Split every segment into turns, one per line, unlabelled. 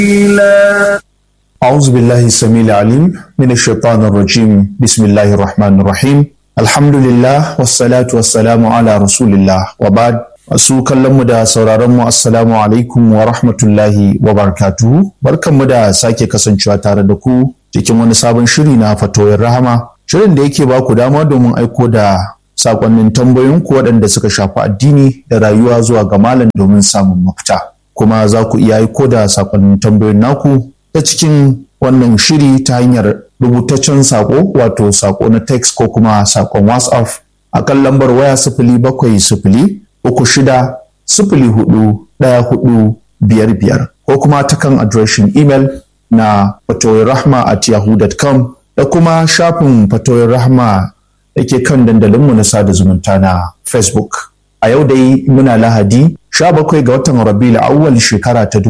أعوذ بالله السميع العليم من الشيطان الرجيم بسم الله الرحمن الرحيم الحمد لله والصلاة والسلام على رسول الله وبعد Masu kallonmu da sauraronmu Assalamu alaikum wa rahmatullahi wa barakatuhu. Barkanmu da sake kasancewa tare da ku cikin wani sabon shiri na fatoyin rahama. Shirin da yake ba ku dama domin aiko da sakonnin tambayoyinku waɗanda suka shafi addini da rayuwa zuwa ga malam domin samun mafita. Kuma za ku iya aiko da sakonnin tambayoyin naku ta cikin wannan shiri ta hanyar rubutaccen sako wato sako na text ko kuma sakon WhatsApp a kan lambar waya sifili bakwai sifili uku shida sifili hudu ɗaya hudu biyar biyar ko kuma ta kan adireshin imel na fatoyin rahma at yahoo.com da kuma shafin fatoyin rahma da ke kan dandalinmu na sada zumunta na facebook a yau dai muna lahadi 17 ga watan rabiul awwal shekara ta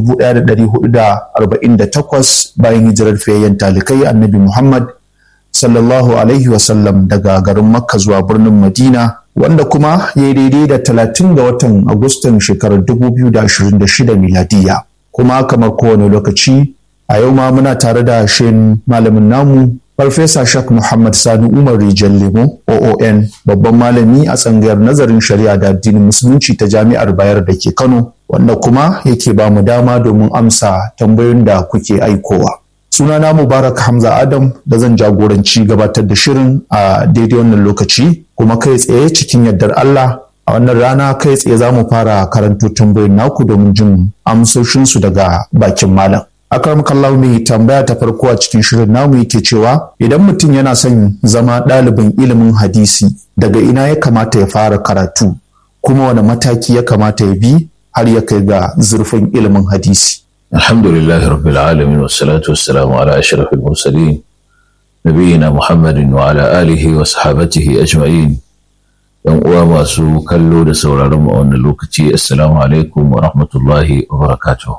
1448 bayan hijirar fiyayyen talikai annabi muhammad sallallahu alaihi wasallam daga garin makka zuwa birnin madina wanda kuma ya yi daidai da 30 ga watan agustan shekarar 2026 miladiya kuma kamar kowane lokaci a yau ma muna tare da shin malamin namu farfesa shak muhammad sani umar rijal lemo oon babban malami a tsangayar nazarin shari'a da addinin musulunci ta jami'ar bayar da ke kano wanda kuma yake ba mu dama domin amsa tambayoyin da kuke aikowa sunana mubarak hamza adam da zan jagoranci gabatar da shirin a daidai wannan lokaci kuma kai tsaye cikin yardar allah a wannan rana kai tsaye za mu fara karanto tambayoyin naku domin jin amsoshinsu daga bakin malam akram kallahu mai tambaya ta farko a cikin shirin namu yake cewa idan mutum yana son zama ɗalibin ilimin hadisi daga ina ya kamata ya fara karatu kuma wani mataki ya kamata ya bi har ya kai ga zurfin ilimin hadisi
الحمد لله رب العالمين والصلاة والسلام على أشرف المرسلين نبينا محمد وعلى آله وصحابته أجمعين ‘Yan uwa masu kallo da sauraron mu a wannan lokaci, Assalamu alaikum wa rahmatullahi wa barakatuh.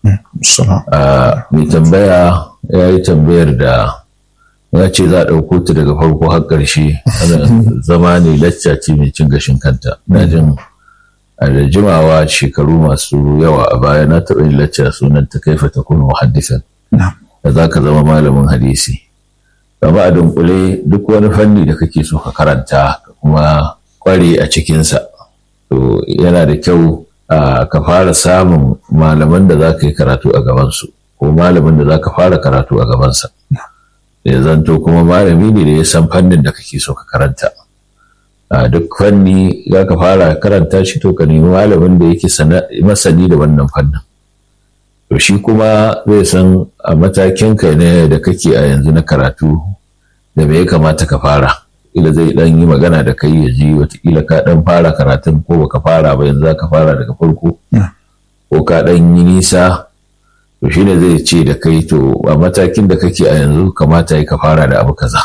Mai tambaya ya yi tambayar da ya ce za a ɗauko ta daga farko har ƙarshe, zama ne lacca ce mai cin gashin kanta. Na jin a da jimawa shekaru masu yawa a baya na taɓa yin lacca sunan ta kaifa ta kuma muhaddisan da za ka zama malamin hadisi kama a dunkule duk wani fanni da kake so ka karanta ka kuma kware a cikinsa to yana da kyau ka fara samun malaman da za ka yi karatu a gabansu ko malamin da za ka fara karatu a gabansa ya zanto kuma malami ne da ya san fannin da kake so ka karanta a duk fanni za ka fara karanta shi to ka nemi malamin da yake masani da wannan fannin to shi kuma zai san a matakin ka ne da kake a yanzu na karatu da me ya kamata ka fara ila zai dan yi magana da kai ya ji watakila ka dan fara karatun ko baka fara ba yanzu ka fara daga farko ko ka dan yi nisa to shi ne zai ce da kai to a matakin da kake a yanzu kamata ka fara da abu kaza.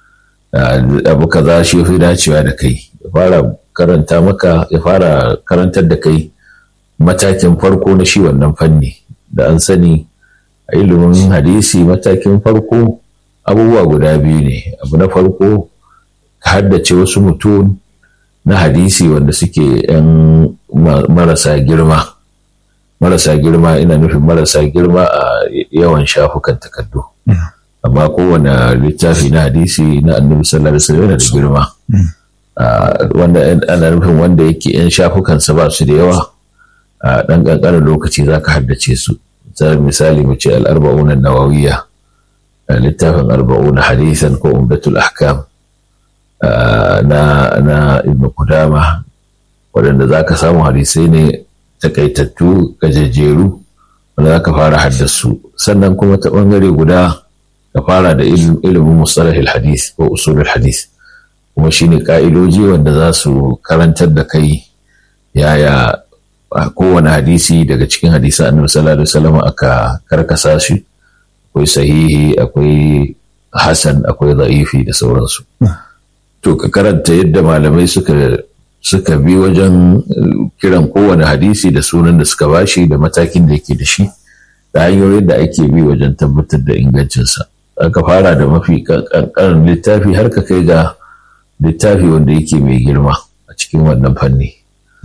abu kaza shi fi dacewa da kai ya fara karanta maka ya fara karantar da kai matakin farko na shi wannan fanni da an sani a ilimin hadisi matakin farko abubuwa guda biyu ne abu na farko ka haddace wasu mutum na hadisi wanda suke yan marasa girma marasa girma ina nufin marasa girma a yawan shafukan takardu. amma kowane littafi na hadisi na annabi sallallahu alaihi wasallam yana da girma wanda ana nufin wanda yake yan shafukansa ba su da yawa a dan kankanin lokaci za ka haddace su misali mu ce al'arba'un nawawiya littafin arba'un hadisan ko umdatul ahkam na na ibnu kudama waɗanda za ka samu hadisai ne takaitattu gajejjeru wanda za ka fara haddasu sannan kuma ta ɓangare guda ka fara da ilimin mustalahil hadith ko usulul hadith kuma shine ka'idoji wanda za su karantar da kai yaya kowane hadisi daga cikin hadisan annabi sallallahu alaihi wasallam aka karkasa shi akwai sahihi akwai hasan akwai za'ifi da sauransu to ka karanta yadda malamai suka suka bi wajen kiran kowane hadisi da sunan da suka bashi da matakin da yake da shi da hanyoyin da ake bi wajen tabbatar da ingancinsa aka fara da mafi kankanin littafi har ka kai ga littafi wanda yake mai girma a cikin wannan fanni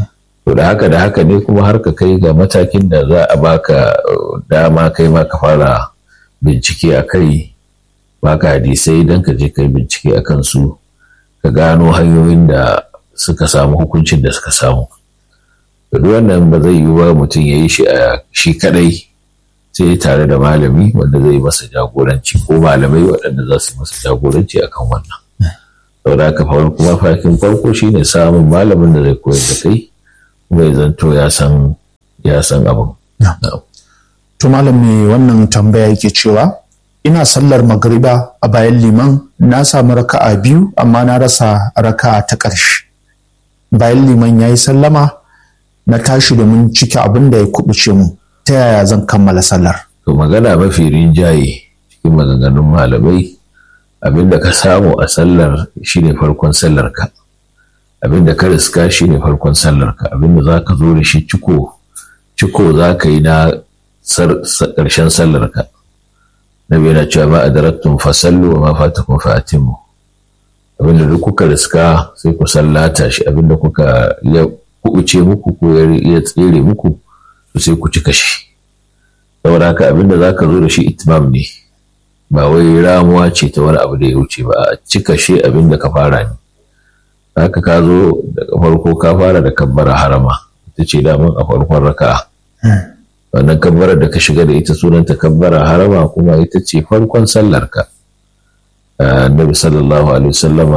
to da haka da haka ne kuma har ka kai ga matakin da za a baka dama kai ma ka fara bincike a kai baka hadisai don ka je kai bincike a kansu ka gano hanyoyin da suka samu hukuncin da suka samu duk wannan ba zai yi wa mutum ya yi shi a shi kadai sai tare da malami wanda zai masa jagoranci ko malamai waɗanda za su masa jagoranci akan wannan saboda haka kuma fakin farko shine samun malamin da zai koyar da kai kuma ya zanto ya san ya san abin
to malam me wannan tambaya yake cewa ina sallar magriba a bayan liman na samu raka'a biyu amma na rasa raka'a ta ƙarshe bayan liman ya yi sallama na tashi domin cike abin da ya kubuce mu ta yaya zan kammala sallar
to magana mafi rinjaye cikin maganganun malamai abin da ka samu a sallar shine farkon sallar ka abin da ka riska shine farkon sallar ka abin da za ka zo da shi ciko ciko za ka yi na ƙarshen sallar ka nabi yana cewa ma adaraktum fasallu wa ma fatakum fa atimmu abinda duk kuka riska sai ku sallata shi abinda kuka ya kubuce muku ko ya tsere muku to sai ku cika shi saboda haka abinda zaka zo da shi itmam ne ba wai ramuwa ce ta wani abu da ya wuce ba a cika shi abinda ka fara ne haka ka zo daga farko ka fara da kabbara harama ita ce daman a farkon raka'a wannan kabbarar da ka shiga da ita sunanta kabbara harama kuma ita ce farkon sallar ka النبي صلى الله عليه وسلم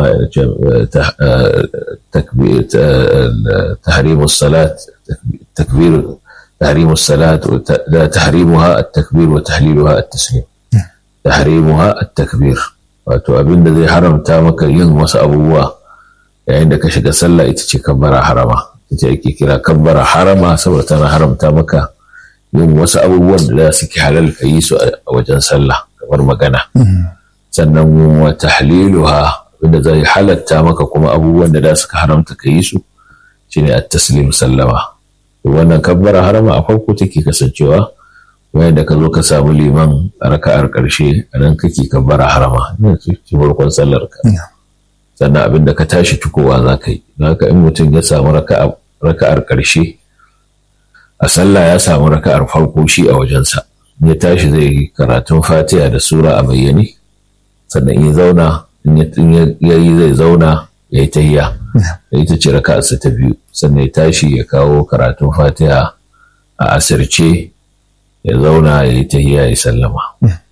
تحريم الصلاة تكبير تحريم الصلاة تحريمها التكبير وتحليلها التسليم تحريمها التكبير wato abin da zai haramta maka yin wasu abubuwa yayin da ka shiga sallah ita ce kabbara harama ita ake kira kabbara harama saboda tana haramta maka yin wasu abubuwan da suke halal ka yi su a wajen sallah kamar magana sannan wa tahliluha wanda zai halatta maka kuma abubuwan da da suka haramta ka yi su shine at-taslim sallama wannan kabbara harama a farko take kasancewa wayan da ka zo ka samu liman a raka'ar karshe a nan kake kabbara harama ina ci farkon sallar ka sannan abin da ka tashi tukowa za ka yi haka in mutum ya samu raka'ar karshe a sallah ya samu raka'ar farko shi a wajensa ya tashi zai yi karatun fatiha da sura a bayyane sannan ya zauna in ya yi zai zauna ya yi tahiya da ita ce raka'arsa ta biyu sannan ya tashi ya kawo karatun fatiha a asirce ya zauna ya yi tahiya ya sallama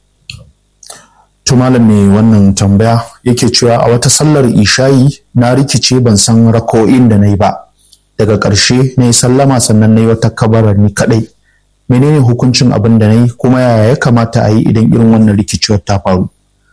to malam mai wannan tambaya yake cewa a wata sallar ishayi na rikice ban san rako'in da na yi ba daga ƙarshe na yi sallama sannan na yi wata kabarar ni kaɗai menene hukuncin abin da na yi kuma yaya ya kamata a yi idan irin wannan rikicewar ta faru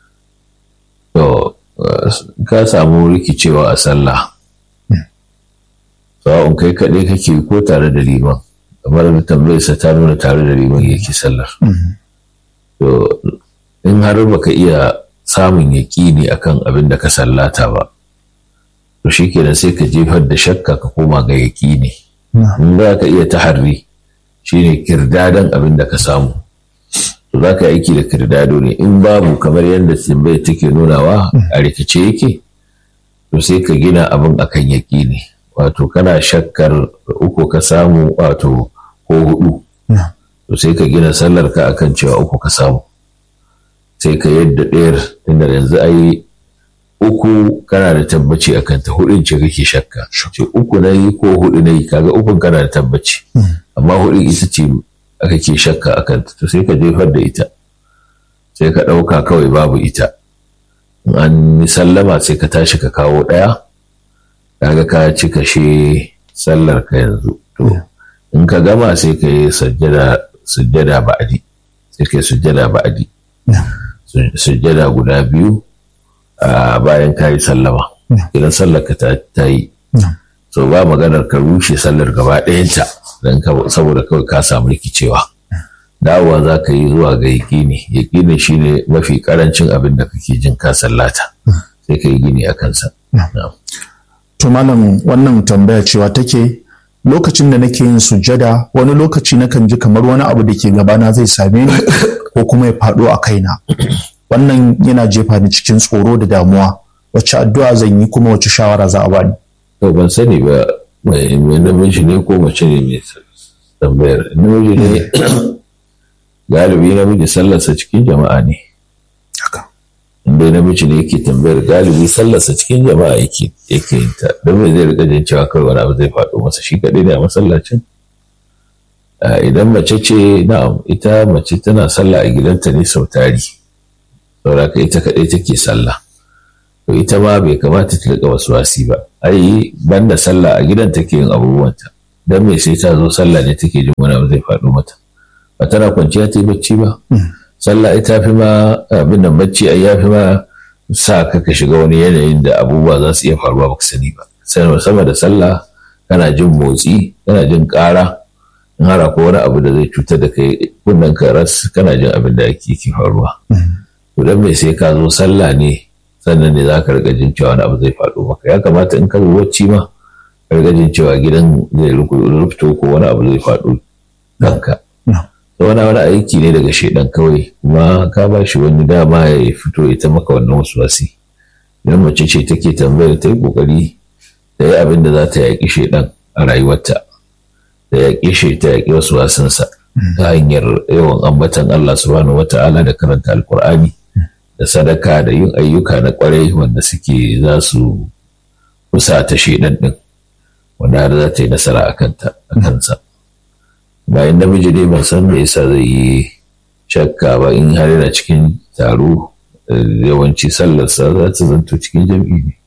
to ka samu rikicewa a sallah sawa'un kai kaɗai kake ko tare da liman kamar da tambayarsa ta nuna tare da liman yake sallar to in har baka iya samun yaƙini akan abin da ka sallata ba to shi kenan sai ka jefar da shakka ka koma ga yaƙini in za ka iya taharri shine kirdadan abin da ka samu to za ka aiki da kirdado ne in babu kamar yadda tambayar take nunawa a rikice yake to sai ka gina abin akan yaƙini wato kana shakkar uku ka samu wato ko hudu to sai ka gina sallar ka akan cewa uku ka samu sai ka yadda ɗayar inda yanzu a yi uku kana da tabbaci a kanta hudun ce kake shakka ce uku na yi ko hudu na yi kaga ukun kana da tabbaci amma hudun ita ce aka ke shakka a kanta to sai ka jefar da ita sai ka ɗauka kawai babu ita in an yi sallama sai ka tashi ka kawo ɗaya kaga ka ci kashe sallar ka yanzu to in ka gama sai ka yi sujjada ba'adi sai ka yi sujjada ba'adi sujjada guda biyu a bayan ka yi sallama idan sallar ka ta yi so ba maganar ka rushe sallar gaba ɗayanta don saboda kawai ka samu rikicewa dawowa za ka yi zuwa ga yaƙini yaƙini shine mafi ƙarancin abin da kake jin ka sallata sai ka yi gini a kansa
to malam wannan tambaya cewa take lokacin da nake yin sujjada wani lokaci nakan ji kamar wani abu da ke gabana zai same ni ko kuma ya faɗo a kaina wannan yana jefa ni cikin tsoro da damuwa wacce addu'a zan yi kuma wacce shawara za a bani
to ban sani ba mai namiji ne ko mace ne mai tambayar namiji ne galibi namiji sallarsa cikin jama'a ne inda namiji ne yake tambayar galibi sallarsa cikin jama'a yake yake yin ta don mai zai rika jin cewa kawai wani abu zai faɗo masa shi kaɗai ne a masallacin idan mace ce na'am ita mace tana sallah a gidanta ne sau tari saboda ita kaɗai take sallah to ita ma bai kamata ta rika wasu wasi ba ai banda sallah a gidan take yin abubuwanta dan me sai ta zo sallah ne take jin wani abu zai faɗo mata ba tana kwanciya ta yi bacci ba sallah ita fi ma abin nan bacci ai ya fi ma sa ka ka shiga wani yanayin da abubuwa za su iya faruwa baka sani ba sai sama da sallah kana jin motsi kana jin ƙara in har ko wani abu da zai cutar da kai kunnen ka ras kana jin abin da yake faruwa to dan me sai ka zo sallah ne sannan ne za ka riga jin cewa wani abu zai faɗo maka ya kamata in ka zo wacce ma ka riga jin cewa gidan zai rufto ko wani abu zai faɗo kanka wani wani aiki ne daga shaidan kawai kuma ka ba shi wani dama ya fito ita maka wannan wasu wasi idan mace ce take tambayar ta yi kokari da yi abin da za ta yaƙi shaidan a rayuwarta da yaƙi shi ta yaƙi wasu wasansa ta hanyar yawan ambatan Allah subhanahu wata'ala da karanta alkur'ani da sadaka da yin ayyuka na kwarai wanda suke za su kusa ta shaidan din wanda har za ta yi nasara a kansa bayan namiji dai ban san me yasa zai yi shakka ba in har yana cikin taro yawanci sallarsa za ta zanto cikin jam'i ne.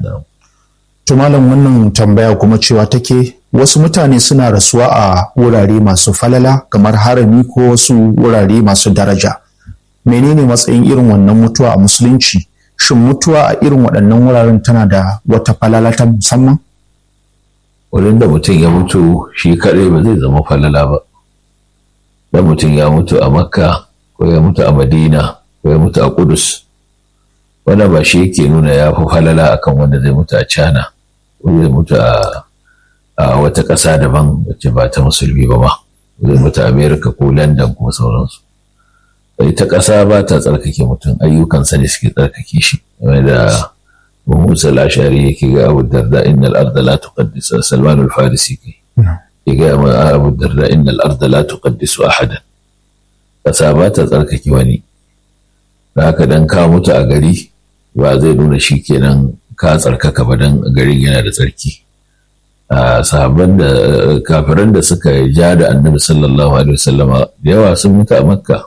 To malam wannan tambaya kuma cewa take wasu mutane suna rasuwa a wurare masu falala kamar harami ko wasu wurare masu daraja. Menene matsayin irin wannan mutuwa a musulunci? Shin mutuwa a irin waɗannan wuraren tana da wata falala ta musamman?
wurin da mutum ya mutu shi kaɗai ba zai zama falala ba da mutum ya mutu a makka ko ya mutu a madina ko ya mutu a kudus wanda ba shi yake nuna ya fi falala akan wanda zai mutu a cana ko zai mutu a wata ƙasa daban wacce ba ta musulmi ba ma zai mutu a amerika ko london ko sauransu ita ƙasa ba ta tsarkake mutum ayyukansa ne suke tsarkake shi da وموسى الأشعري يكي أبو الدرداء إن الأرض لا تقدس سلمان الفارسي كي يكي أبو الدرداء إن الأرض لا تقدس أحدا فسابات تركك وني haka dan ka mutu a gari ba zai nuna shi kenan ka tsarkaka ba dan garin yana da tsarki sahabban da kafiran da suka ja da annabi sallallahu alaihi wasallama da yawa sun mutu a makka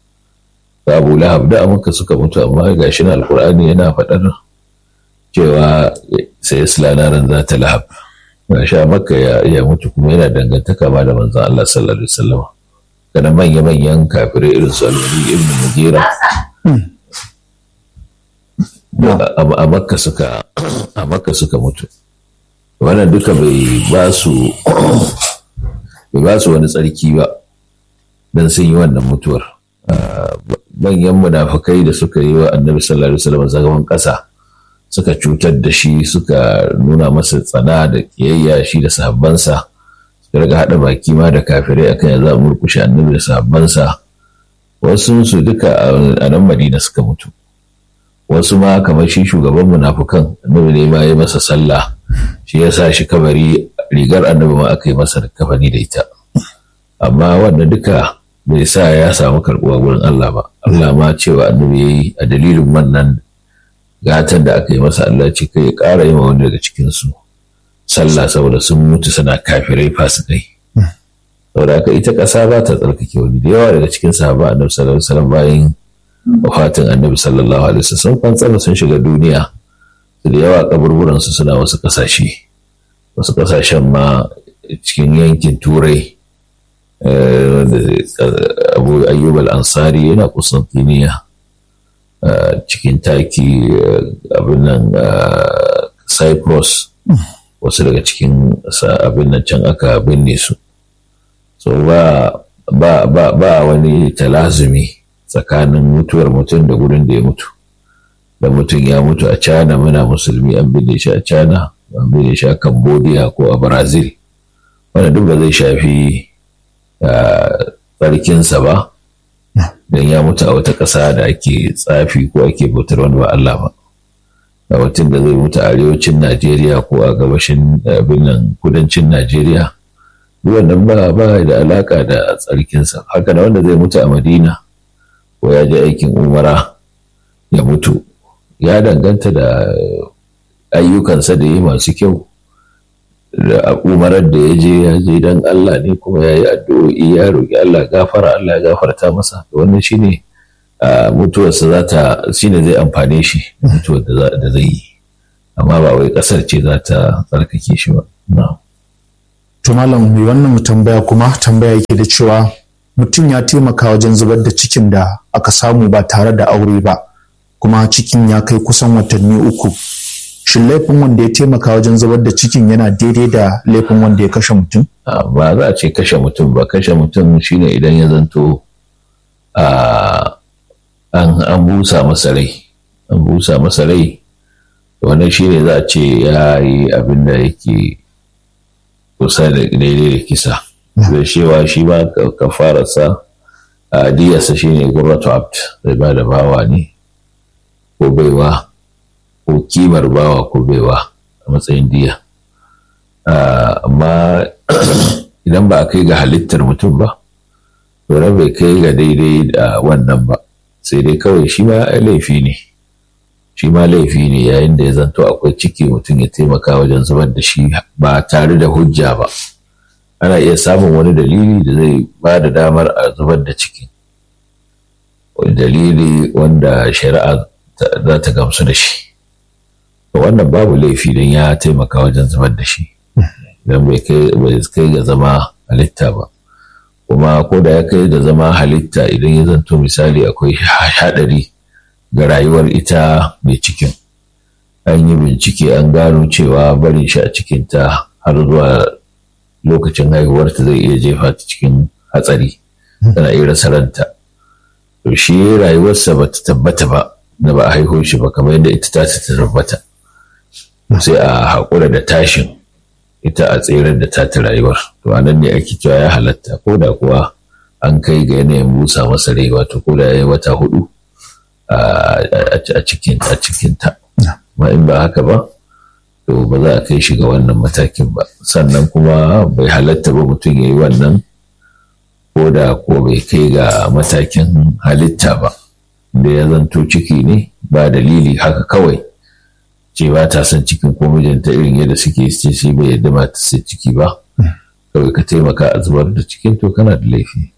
abu lahab da a makka suka mutu amma gashi na alkur'ani yana faɗar cewa sai islanaran za ta lahab ga sha maka ya mutu kuma yana dangantaka ma da manzan Allah sallallahu alaihi wasallam kana manya manyan kafirai irin su al-Walid ibn Mughira a makka suka a makka suka mutu wannan duka bai ba su bai ba su wani tsarki ba dan sun yi wannan mutuwar manyan munafukai da suka yi wa annabi sallallahu alaihi wasallam zagaban kasa suka cutar da shi suka nuna masa tsana da kiyayya shi da sahabbansa suka riga haɗa baki ma da kafirai akan ya za a murkushe annabi da sahabbansa wasu su duka a nan madina suka mutu wasu ma kamar shi shugaban munafukan annabi ne ma ya masa sallah shi ya sa shi kabari rigar annabi ma aka yi masa kafani da ita amma wannan duka bai sa ya samu karɓuwa wurin Allah ba Allah ma cewa annabi ya yi a dalilin wannan gatan da aka yi masa Allah ce kai ya ƙara yi wani daga cikinsu sallah saboda sun mutu suna kafirai fasikai saboda haka ita ƙasa ba ta tsarkake wani da yawa daga cikin sahaba annabi sallallahu alaihi wasallam bayan wafatin annabi sallallahu alaihi wasallam sun fantsama sun shiga duniya su da yawa kaburburan su suna wasu ƙasashe wasu ƙasashen ma cikin yankin turai abu ayyub al-ansari yana kusantiniya cikin taki abin nan cyprus wasu daga cikin abin nan can aka binne su so ba ba ba ba wani talazumi tsakanin mutuwar mutum da gurin da ya mutu da mutum ya mutu a cana muna musulmi an binne shi a cana an binne shi a cambodia ko a brazil wanda duk ba zai shafi tsarkinsa ba don ya mutu a wata ƙasa da ake tsafi ko ake bautar wani ba Allah ba a mutum da zai mutu a arewacin najeriya ko a gabashin abin nan kudancin najeriya wannan ba ba da alaka da tsarkinsa haka da wanda zai mutu a madina ko ya je aikin umara ya mutu ya danganta da ayyukansa da yi masu kyau da umarar da ya je ya je don Allah ne kuma ya yi addu'o'i ya roƙi Allah gafara Allah ya gafarta masa da wannan shine mutuwarsa za ta shine zai amfane shi mutuwar da zai yi amma ba wai ƙasar ce za ta tsarkake shi ba
to malam mai wannan tambaya kuma tambaya yake da cewa mutum ya taimaka wajen zubar da cikin da aka samu ba tare da aure ba kuma cikin ya kai kusan watanni uku shin laifin wanda ya taimaka wajen zubar da cikin yana daidai da laifin wanda ya kashe mutum?
ba za a ce kashe mutum ba kashe mutum shine idan ya zanto an busa masa rai an busa masa rai wannan shine za a ce ya yi abin da yake kusa da daidai da kisa da shewa shi ba kafararsa a diyarsa shine gurratu abt zai ba da bawa ne ko baiwa ko kimar bawa ko baiwa a matsayin diya amma idan ba a kai ga halittar mutum ba to bai kai ga daidai da wannan ba sai dai kawai shi ma laifi ne shi ma laifi ne yayin da ya zanto akwai ciki mutum ya taimaka wajen zubar da shi ba tare da hujja ba ana iya samun wani dalili da zai ba da damar a zubar da ciki wani dalili wanda shari'a za ta gamsu da shi wannan babu laifi don ya taimaka wajen zubar da shi don bai kai ga zama halitta ba kuma ko da ya kai da zama halitta idan ya zanto misali akwai haɗari ga rayuwar ita mai cikin an yi bincike an gano cewa barin shi a cikinta har zuwa lokacin haihuwarta zai iya jefa ta cikin hatsari tana iya rasa ranta to shi rayuwarsa ba ta tabbata ba da ba a haihu shi ba kamar yadda ita ta ta tabbata sai a haƙura da tashin ita a tseren da ta ta rayuwar to a nan ne ake cewa ya halatta ko da kuwa an kai ga yanayin busa masa rai wato ko da ya yi wata hudu a cikin a cikinta ma in ba haka ba to ba za a kai shi ga wannan matakin ba sannan kuma bai halatta ba mutum ya yi wannan ko da ko bai kai ga matakin halitta ba da ya zanto ciki ne ba dalili haka kawai ce ba ta son cikin ko mijinta irin yadda suke ce shi bai yadda ba ta sai ciki ba kawai ka taimaka a zubar da cikin to kana da laifi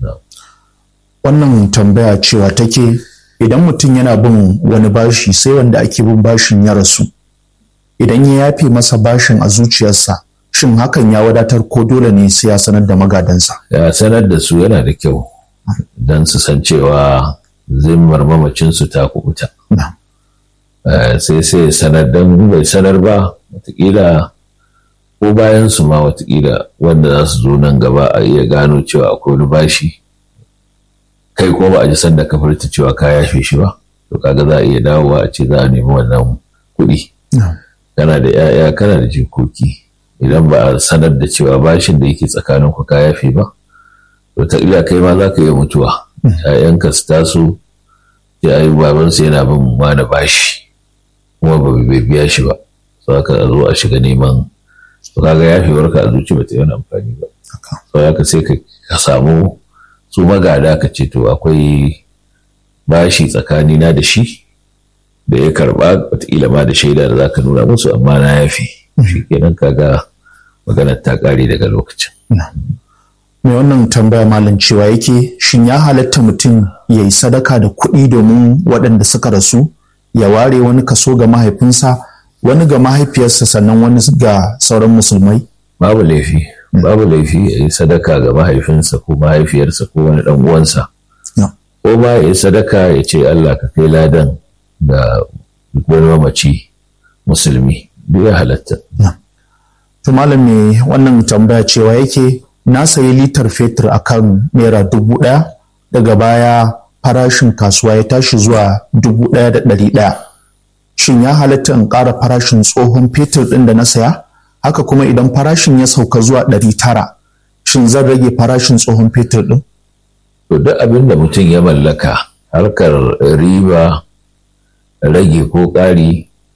wannan tambaya cewa take idan mutum yana bin wani bashi sai wanda ake bin bashin ya rasu idan ya yafe masa bashin a zuciyarsa shin hakan ya wadatar ko dole ne sai ya sanar da magadansa
ya sanar da su yana da kyau don su san cewa zimmar mamacinsu ta kubuta sai sai sanar don bai sanar ba watakila ko bayan su ma watakila wanda za su zo nan gaba a iya gano cewa akwai wani bashi kai ko ba a ji sanda ka furta cewa ka yafe shi ba to kaga za a iya dawowa a ce za a nemi wannan kuɗi kana da 'ya'ya kana da jikoki idan ba a sanar da cewa bashin da yake tsakanin ku ka yafe ba to ta ila kai ma za ka iya mutuwa 'ya'yanka su taso ya ayi babansu yana bin wani bashi kuma ba bai biya shi ba so ka zo a shiga neman to kaga yafewar ka a zuci ba ta yi wani amfani ba so haka sai ka samu su magada ka ce to akwai bashi tsakani na da shi da ya karba wataƙila ma da shaida da za ka nuna musu amma na yafi shi kenan kaga maganar ta ƙare daga lokacin.
mai wannan tambaya malam cewa yake shin ya halatta mutum ya yi sadaka da kuɗi domin waɗanda suka rasu ya ware wani kaso ga mahaifinsa wani ga mahaifiyarsa sannan wani ga sauran musulmai
babu laifi babu laifi ya yi sadaka ga mahaifinsa ko mahaifiyarsa ko wani ɗan uwansa ko ba ya yi sadaka ya ce Allah ka kai ladan da wani mamaci musulmi duk ya halatta.
To malam me wannan tambaya cewa yake na sayi litar fetur akan naira dubu ɗaya daga baya farashin kasuwa ya tashi zuwa dubu ɗaya da ɗari ɗaya. Shin ya halatta in ƙara farashin tsohon fetur ɗin da na saya? Haka kuma idan farashin ya sauka zuwa ɗari tara, shin zan rage farashin tsohon fetur ɗin?
To duk abin da mutum ya mallaka harkar riba rage ko ƙari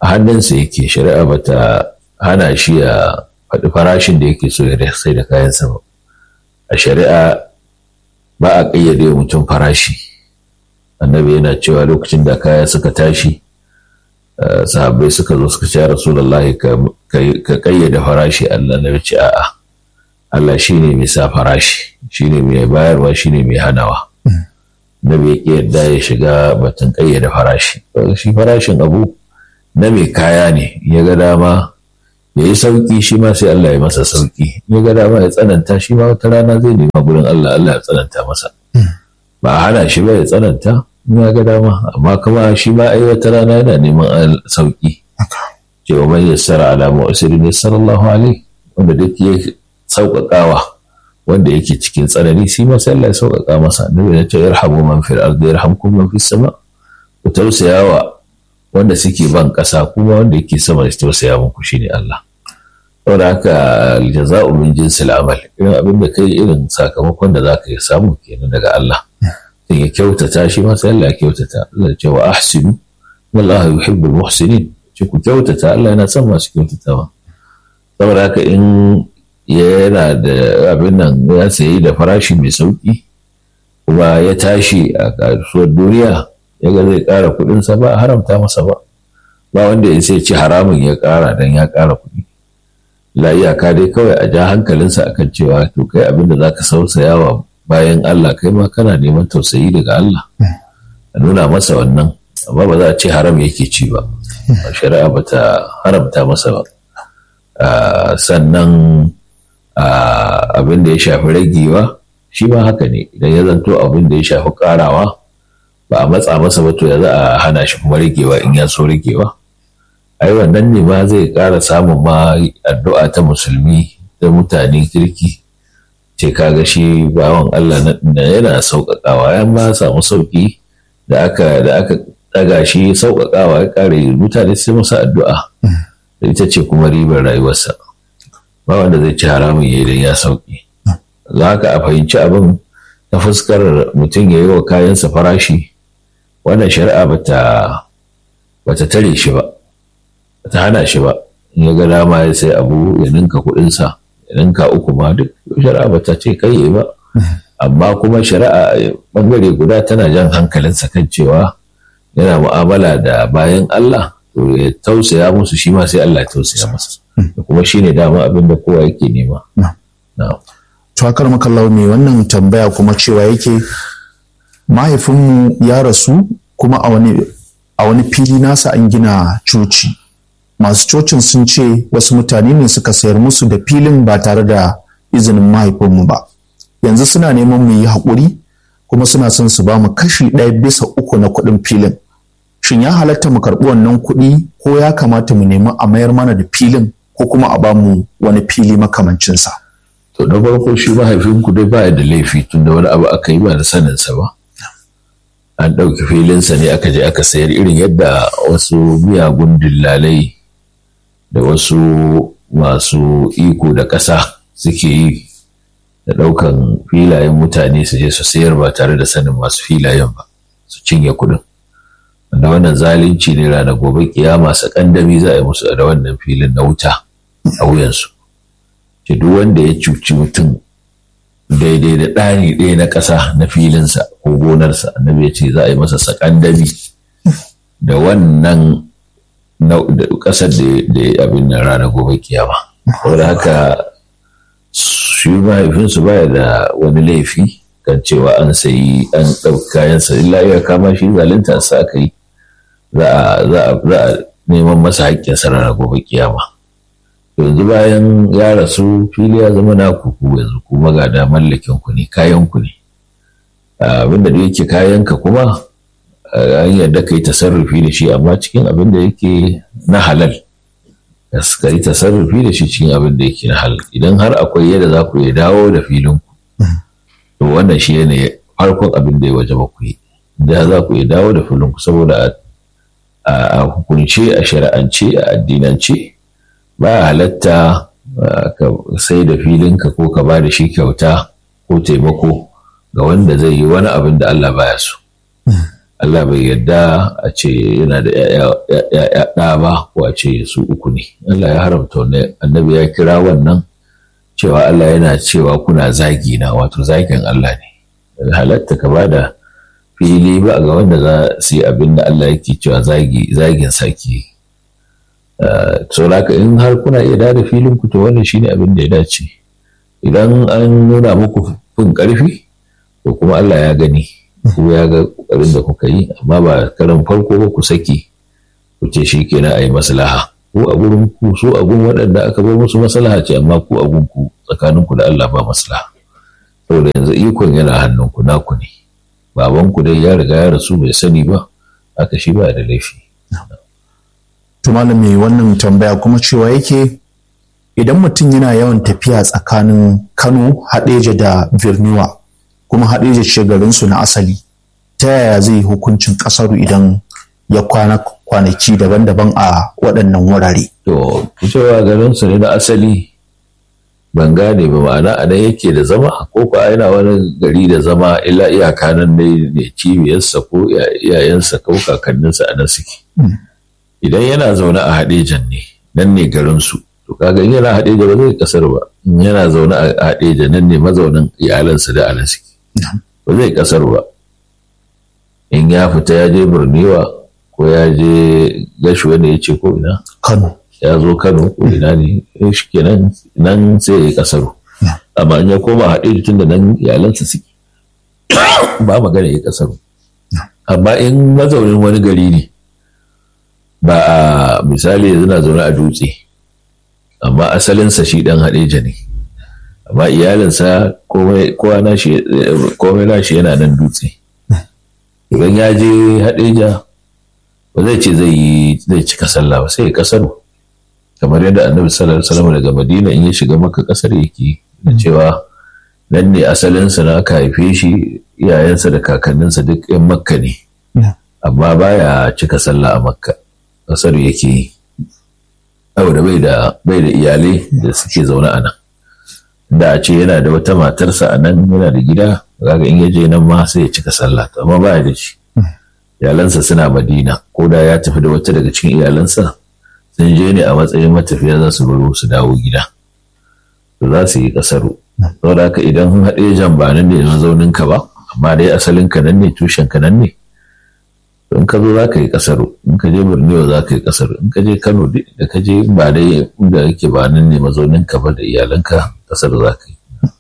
a hannunsa yake shari'a bata hana shi ya faɗi farashin da yake so ya sai da kayansa ba a shari'a ba a ƙayyade mutum farashi annabi yana cewa lokacin da kaya suka tashi sahabbai suka zo suka ce rasulullahi ka ƙayyade farashi Allah na ce a'a Allah shine mai sa farashi shine mai bayarwa shine mai hanawa nabi ya yadda ya shiga batun ƙayyade farashi shi farashin abu na mai kaya ne ya ga dama ya yi sauƙi shi ma sai Allah ya masa sauƙi ya ga dama ya tsananta shi ma wata rana zai nema gurin Allah Allah ya tsananta masa ba a hana shi ba ya tsananta ya ga dama amma kuma shi ma ai wata rana yana neman sauƙi ce wa man yassara ala mu'sirin yassara Allahu alaihi wanda duk ya sauƙaƙawa wanda yake cikin tsanani shi ma sai Allah ya sauƙaƙa masa annabi ya ce yarhamu man fil ardi yarhamkum man fis sama ku tausayawa wanda suke ban ƙasa kuma wanda yake sama ya tausaya muku shine Allah saboda haka aljaza'u min jinsil amal irin abin da kai irin sakamakon da zaka yi samu kenan daga Allah sai ya kyautata shi ma sai Allah ya kyautata Allah ya ce wa ahsinu wallahu yuhibbul muhsinin ce ku kyautata Allah yana son masu kyautatawa saboda haka in yana da abin nan ya sayi da farashi mai sauki kuma ya tashi a kasuwar duniya ya ga zai ƙara kuɗinsa ba a haramta masa ba ba wanda ya sai ci haramun ya ƙara don ya ƙara kuɗi la iyaka dai kawai a ja hankalinsa akan cewa to kai abin da zaka sausaya wa bayan Allah kai ma kana neman tausayi daga Allah a nuna masa wannan amma ba za a ce haram yake ci ba shari'a ba ta haramta masa ba sannan abin da ya shafi ragewa shi ma haka ne idan ya zanto abin da ya shafi karawa ba a matsa masa ba to ya za a hana shi kuma ragewa in ya so ragewa ai wannan ne ma zai ƙara samun ma addu'a ta musulmi da mutane kirki ce kaga shi bawan Allah na yana sauƙaƙawa ya ma samu sauƙi da aka da aka ɗaga shi sauƙaƙawa ya ƙare mutane sai masa addu'a da ita ce kuma ribar rayuwarsa ba wanda zai ci haramun ya idan ya sauƙi za ka a fahimci abin ta fuskar mutum ya yi wa kayansa farashi wannan shari'a bata bata tare shi ba ta hana shi ba in ya ga dama ya sai abu ya ninka kuɗinsa ya ninka uku ma duk shari'a ba ta ce kai ba amma kuma shari'a bangare guda tana jan hankalinsa kan cewa yana mu'amala da bayan Allah to ya tausaya musu shi ma sai Allah ya tausaya masa kuma shine dama abin da kowa yake nema
to akar makallau mai wannan tambaya kuma cewa yake mahaifinmu ya rasu kuma a wani a wani fili nasa an gina coci masu cocin sun ce wasu mutane ne suka sayar musu da filin ba tare da izinin mahaifinmu ba yanzu suna neman mu yi haƙuri kuma suna son su ba mu kashi ɗaya bisa uku na kuɗin filin shin ya halatta mu karɓi wannan kuɗi ko ya kamata mu nemi a mayar mana da filin ko kuma a ba mu wani fili makamancinsa
to na farko shi mahaifinku dai ba da laifi tun da wani abu aka yi ba da saninsa ba an ɗauki filinsa ne aka je aka sayar irin yadda wasu miyagun dillalai da wasu masu iko da ƙasa suke yi da ɗaukan filayen mutane su je su sayar ba tare da sanin masu filayen ba su cinye kuɗin wanda wannan zalunci ne ranar gobe kiyama sakandami za a yi musu da wannan filin na wuta a wuyansu ce duk wanda ya cuci mutum daidai da ɗani ɗaya na ƙasa na filinsa ko gonarsa annabi ya ce za a yi masa sakandami da wannan ƙasar da ya abin nan ranar gobe kiyama. Saboda haka shi mahaifinsu baya da wani laifi kan cewa an sayi an ɗauki kayansa illa ya kama shi zalunta sa aka yi za a neman masa haƙƙinsa ranar gobe kiyama. yanzu bayan ya rasu fili ya zama na kuku yanzu kuma ga da mallakin ku ne kayan ku ne abinda da yake kayanka kuma an yadda ka yi tasarrufi da shi amma cikin abin da yake na halal ka yi tasarrufi da shi cikin abin da yake na halal idan har akwai yadda za ku iya dawo da filin ku to wannan shi ne farkon abin da ya waje ba ku yi da za ku iya dawo da filin ku saboda a hukunce a shari'ance a addinance ba halatta ka sai da filinka ko ka ba da shi kyauta ko taimako ga wanda zai yi wani abin da Allah baya so. Allah bai yarda a ce yana da ‘ya'ya ɗa ba ko a ce su uku ne. Allah ya haramta wannan annabi ya kira wannan cewa Allah yana cewa kuna zagi na wato zagin Allah ne. Halatta ka bada fili ba ga wanda za su yi abin da Allah yake cewa zagin sake. Sauraka in har kuna iya da filin ku to wannan shine abin da ya dace. Idan an nuna muku fin ƙarfi to kuma Allah ya gani. ko ya ga ƙoƙarin da kuka yi amma ba karan farko ba ku saki ku ce shi kenan a yi maslaha ko a gurin ku so a gun waɗanda aka bar musu maslaha ce amma ku a gun ku tsakanin ku da Allah ba maslaha saboda yanzu ikon yana hannun ku naku ne baban ku dai ya riga ya rasu bai sani ba haka shi ba da laifi
to malami wannan tambaya kuma cewa yake idan mutum yana yawan tafiya tsakanin Kano Hadeja da Birniwa kuma haɗeja ce garinsu na asali ta yaya zai yi hukuncin ƙasaru idan ya kwana kwanaki daban-daban a waɗannan wurare.
To, cewa garinsu ne na asali ban gane ba ma'ana a nan yake da zama ko kuwa yana wani gari da zama illa iyaka nan ne ne cibiyarsa ko iyayensa ko kakanninsa a nan suke. Idan yana zaune a haɗejan ne, nan ne garinsu. To kaga in yana haɗeja ba zai kasar ba. In yana zaune a haɗeja nan ne mazaunin iyalansa da anan suke. ba zai kasar ba in ya fita ya je birniwa ko ya je gashi wanda ya ce ko ina
Kano.
ya zo kano ko ina ne shi kenan nan sai ya yi kasaru amma in ya koma haɗe tun da nan iyalansa suke ba magana ya kasaru amma in mazaunin wani gari ne ba a misali yanzu na zaune a dutse amma asalinsa shi ɗan haɗeja ne amma iyalinsa komai nashi yana nan dutse idan ya je haɗeja ba zai ce zai yi zai cika sallah ba sai ya kasaru kamar yadda annabi sallallahu alaihi wasallam daga madina in ya shiga maka kasar yake da cewa nan ne asalinsa na aka haife shi iyayensa da kakanninsa duk yan makka ne amma baya cika sallah a makka kasar yake yi saboda bai da bai da iyalai da suke zaune a nan da a ce yana da wata matarsa a nan yana da gida kaga in ya je nan ma sai ya cika sallah amma baya da shi iyalansa suna madina ko da ya tafi da wata daga cikin iyalansa sun je ne a matsayin matafiya za su baro su dawo gida to za su yi kasaru saboda haka idan haɗe jan ba nan ne mazaunin ka ba amma dai asalin ka nan ne tushen ka nan ne in ka zo za ka yi kasaru in ka je borneo za ka yi kasaru in ka je kano da ka je ba dai inda yake ba nan ne mazaunin ka ba da iyalanka kasar za ka yi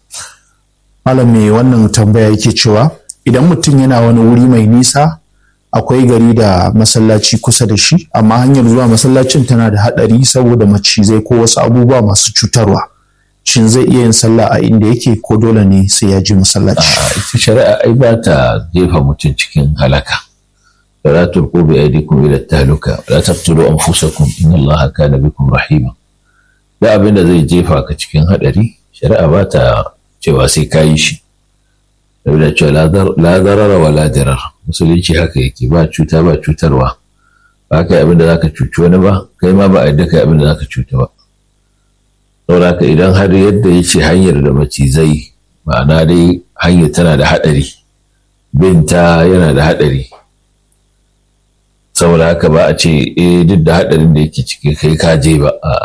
malam me wannan tambaya yake cewa idan mutum yana wani wuri mai nisa akwai gari da masallaci kusa da shi amma hanyar zuwa masallacin tana da haɗari saboda macizai ko wasu abubuwa masu cutarwa shin zai iya yin sallah a inda yake ko dole ne sai ya je masallaci
ita shari'a ai ba ta jefa mutum cikin halaka فلا تلقوا بأيديكم إلى التهلكة ولا تقتلوا أنفسكم إن الله كان بكم رحيما da abin da zai jefa ka cikin haɗari shari'a ba ta cewa sai ka yi shi da cewa la zarara wa la dirar musulunci haka yake ba cuta ba cutarwa ba ka yi abin da za ka cuci wani ba kai ma ba a yadda ka yi abin da za ka cuta ba saboda haka idan har yadda ya ce hanyar da macizai ma'ana dai hanyar tana da haɗari binta yana da haɗari saboda haka ba a ce eh duk da haɗarin da yake ciki kai ka je ba a'a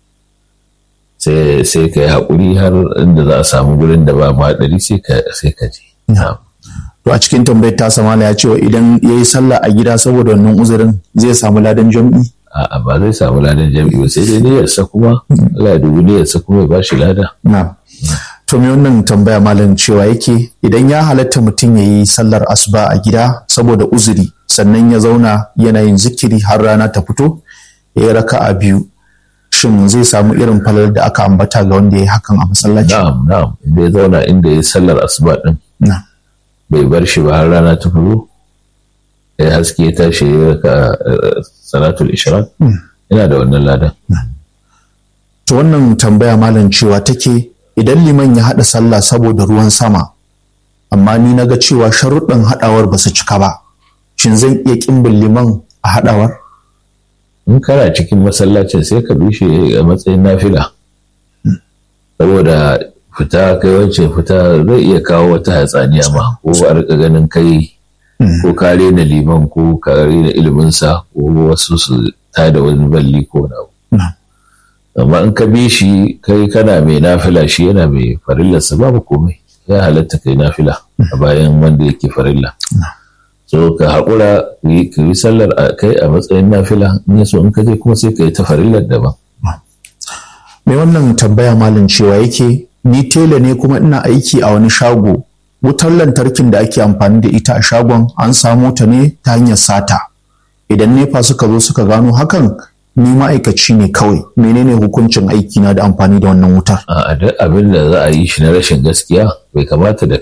sai sai ka yi haƙuri har inda za a samu gurin da ba haɗari sai ka sai ka je
to a cikin tambayar ta samala ya cewa idan ya yi sallah a gida saboda wannan uzurin zai samu ladan jam'i
a'a ba zai samu ladan jam'i ba sai dai niyyarsa kuma Allah ya dubi niyyarsa kuma ya bashi lada
na to me wannan tambaya malam cewa yake idan ya halatta mutum ya yi sallar asuba a gida saboda uzuri sannan ya zauna yana yin zikiri har rana ta fito ya yi raka'a biyu shin zai samu irin falar da aka ambata ga wanda ya yi hakan a masallaci
na'am na'am inda ya zauna inda ya yi sallar asuba din
na
bai bar shi ba har rana ta fito ya haske ya tashi ya raka salatul ishraq yana da wannan ladan
to wannan tambaya malam cewa take idan liman ya haɗa sallah saboda ruwan sama amma ni na ga cewa sharuɗin haɗawar ba su cika ba shin zan iya ƙimbin liman a haɗawar
in kana cikin masallacin sai ka bi shi a matsayin nafila saboda fita kai wancan fita zai iya kawo wata hatsaniya ma ko a rika ganin kai ko ka rena liman ko ka rena iliminsa ko wasu su tada wani balli ko na amma in ka bi shi kai kana mai nafila shi yana mai farillarsa babu komai ya halatta kai nafila a bayan wanda yake farilla so ka haƙura ka yi sallar a kai a matsayin nafila in ya so in ka je kuma sai ka yi ta farillar daban
mai wannan tambaya malin cewa yake ni tela ne kuma ina aiki a wani shago wutar lantarkin da ake amfani da ita a shagon an samo ta ne ta hanyar sata idan nefa suka zo suka gano hakan ni ma'aikaci ne kawai menene hukuncin aiki na da amfani da wannan wutar
a duk abin da za a yi shi na rashin gaskiya bai kamata da